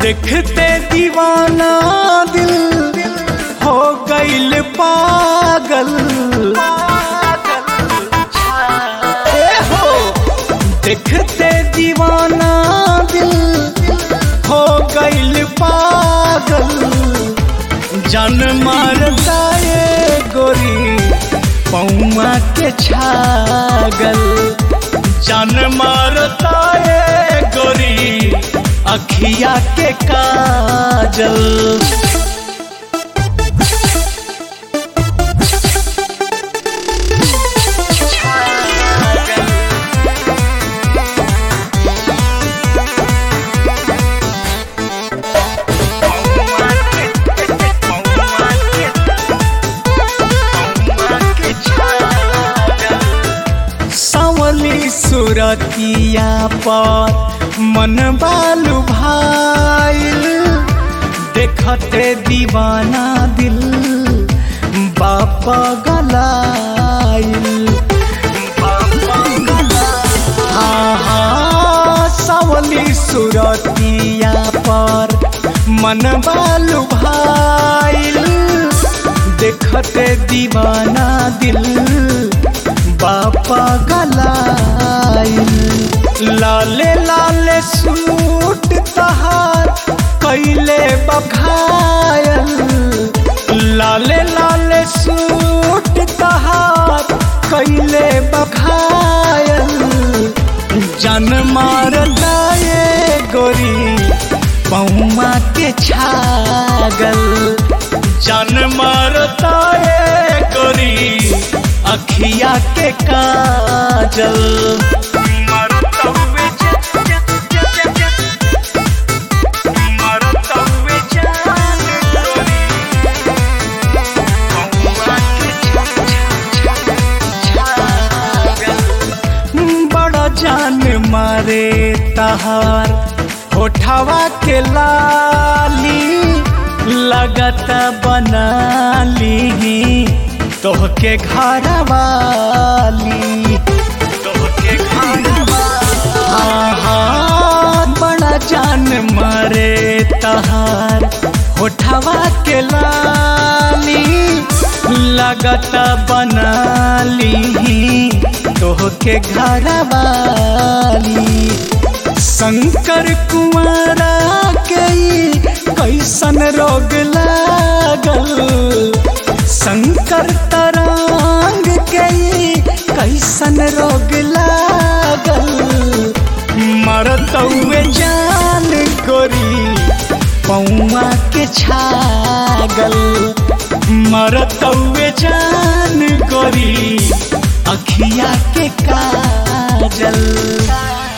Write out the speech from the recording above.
देखते दीवाना दिल हो गईल पागल ए हो देखते दीवाना दिल हो गईल पागल जन मारता ये गोरी पौमा के छागल जन मारता ये गोरी अखिया के काजल सावली सुरतिया पर मन बालू भाईल देखते दीवाना दिल बाप गलाइल हाँ हाँ सावली सुरतिया पर मन बालू भाईल देखते दीवाना दिल बापा गलाइल लाले लाले सूट तहार कैले बखायल लाले लाले सूट तहार कैले बखायल जन मारता ये गोरी पौमा के छागल जन मारता ये गोरी अखिया के काजल बड़ा जान मारे तहार होठवा के लाली लगत बनाली तोहके घर वाली तोहके घर हाँ हाँ बड़ा जान मारे तहार होठवा के लाली लगत बनाली तोहके घर वाली शंकर कुमारा के कैसन रोग लागल शंकर तरांग के कैसन रोग लागल मरतौए जान गोरी पौआ के छागल मरतौए जान गोरी अखिया के काजल